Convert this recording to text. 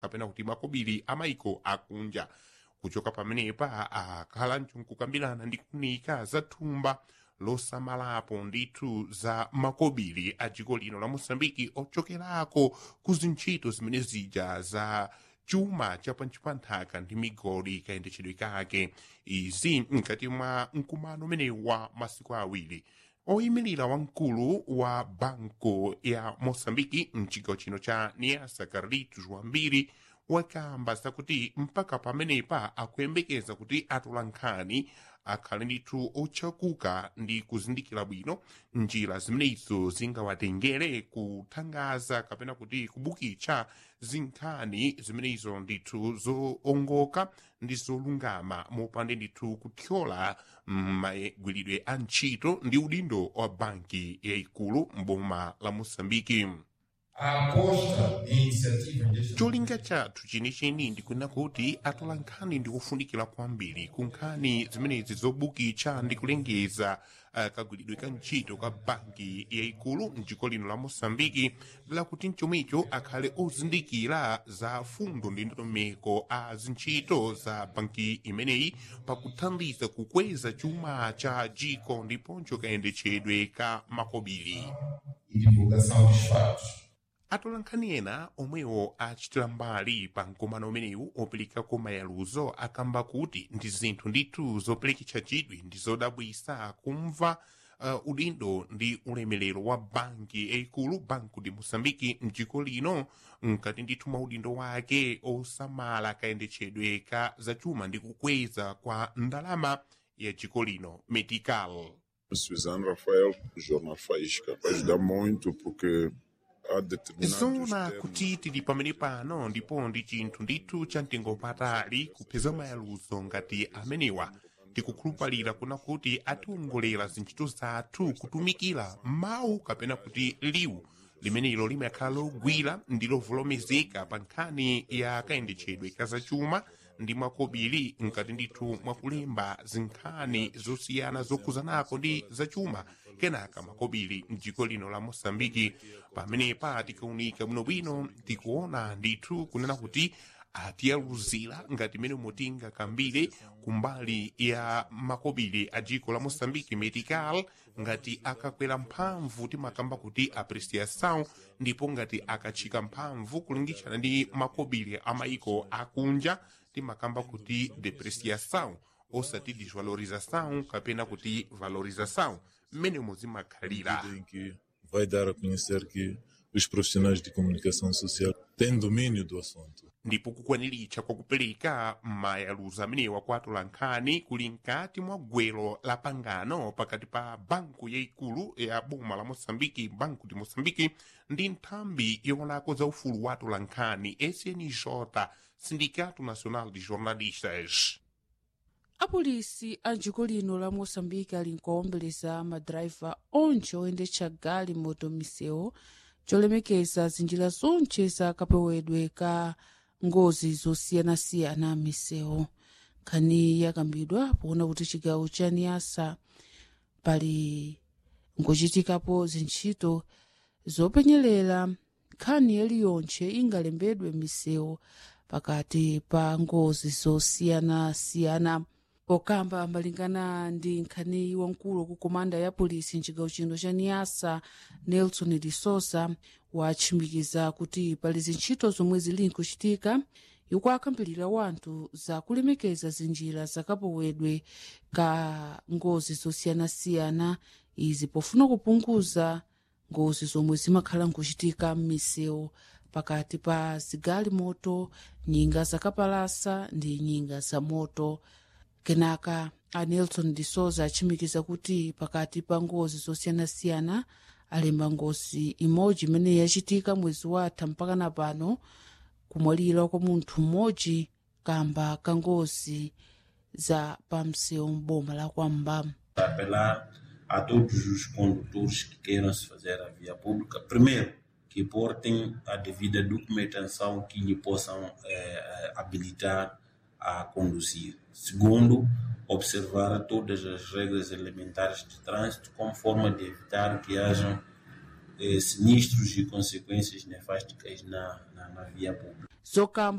kapena kuti makobiri a maiko akunja kuchoka pamenepa akhala nkukambirana ndi kunika za thumba losamalapo ndithu za makobiri a dziko lino la mosambiki ochokerako ku zintchito zimene zija za chuma cha panthaka ndi migodi kayendetsedwe kake izi mkati mwa mkumano umenewu wa masiku awiri oyimirira wamkulu wa banko ya mosambiki mchigawo chino cha niasa carlitos wambiri wakamba zakuti mpaka pamenepa akuyembekeza kuti atolankhani akhale ndithu otchakuka ndi kuzindikira bwino njira zimenezo zingawatengere kuthangaza kapena kuti kubukitsa zinkhani zimenezo ndithu zoongoka ndi zolungama mopande ndithu kuthyola magwiridwe a ntchito ndi udindo wa banki yayikulu mboma la mosambiki A aposta em iniciativas deste cholinga chathu chenicheni ndikunena kuti atola nkhani ndi ofunikira kwambiri ku nkhani zimenezi zobukitsa ndi kulengeza uh, kagwiridwe ka ntchito ka banki yayikulu mdziko lino la mosambiki lakuti mchomwecho akhale ozindikira za fundo ndi ndondomeko a zintchito za banki imeneyi pakuthandiza kukweza chuma cha dziko ndiponso kayendetsedwe ka makobiri e divulgação dos fatos. atolankhani ena omwewo achitira mbali pa mkumano umenewu operekako mayaluzo akamba kuti ndi zinthu ndithu zopereketsa chidwi ndi zodabwisa kumva uh, udindo ndi ulemerero wa banki yayikulu banco de moçambique mdziko lino mkati ndithu mwa udindo wake osamala kayendetsedwe ka zachuma ndi kukweza kwa ndalama ya dziko lino medical Suzano Rafael, do Jornal Faísca, vai ajudar muito porque há determinados zona termos kuti tili pamene pano ndipo ndi chinthu ndithu cha mtengo patali kupeza mayaluzo ngati amenewa tikukhulupalira kuna kuti atiwongolera zintchito zathu kutumikira mawu kapena kuti liwu limenelo limakhala logwira ndi lovolomezeka pa nkhani ya kayendetsedwe ka zachuma ndi makobiri mkati ndithu mwakulemba zinkhani zosiyana zokhuzanako ndi zachuma kenaka makobiri mdziko lino la mosambiki pamenepa tikaunika bwinobwino tikuona ndithu kunena kuti atiyaluzira ngati mene mutinga kambire kumbali ya makobiri a dziko la mosambiki medical ngati akakwera mphamvu timakamba kuti apreciação ndipo ngati akatchika mphamvu kulingitshana ndi makobiri a maiko akunja timakamba kuti depreciação osati desvalorização kapena kuti valorização mmene muzimakhalira medida em que vai dar a conhecer que os profissionais de comunicação social têm domínio do assunto. ndipo kukwaniritsa kwakupereka mayaluzo amenewa kwa atolankhani kuli mkati mwa gwero la pangano pakati pa banku yayikulu ya boma la moçambike banco de moçambike ndi nthambi yoonako za ufulu wa atolankhani snj sindicato nacional de jornalistas apolisi a dziko lino la moçambike ali nkuwawombeleza madrayiva onse oyendetsa gali moto misewu cholemekeza zinjira zonse za kapewedwe ka ngozi zosiyanasiyana misewu nkhani yakambidwa poona kuti chigawo cha niasa pali nkuchitikapo zintchito zopenyerera nkhani yaliyonse ingalembedwe misewu pakati pa ngozi zosiyanasiyana pokamba malingana ndi nkhani wamkulu ku komanda ya polisi mchigawo chino cha niasa nelson de souza watchimikiza kuti pali zintchito zomwe zili nkuchitika ikuakambirira wanthu za kulemekeza zinjira zakapewedwe ka ngozi zosiyanasiyana izi pofuna kupunguza ngozi zomwe zimakhala nkuchitika m'misewu pakati pa zigali moto nyinga zakapalasa ndi nyinga za moto kenaka a nelson de souza achimikiza kuti pakati pa ngozi zosiyanasiyana alemba ngozi imodzi imene yachitika mwezi watha mpakana pano kumwalira kwa munthu mmodzi kamba ka ngozi za pamsewu m'boma la kwamba apelar a todos os condutores que queiram se fazer a via pública, primeiro, que portem a devida documentação que lhe possam eh, habilitar a conduzir. Segundo, observar todas as regras elementares de trânsito como forma de evitar que hajam eh, sinistros e consequências nefásticas na, na, na via pública. zokamba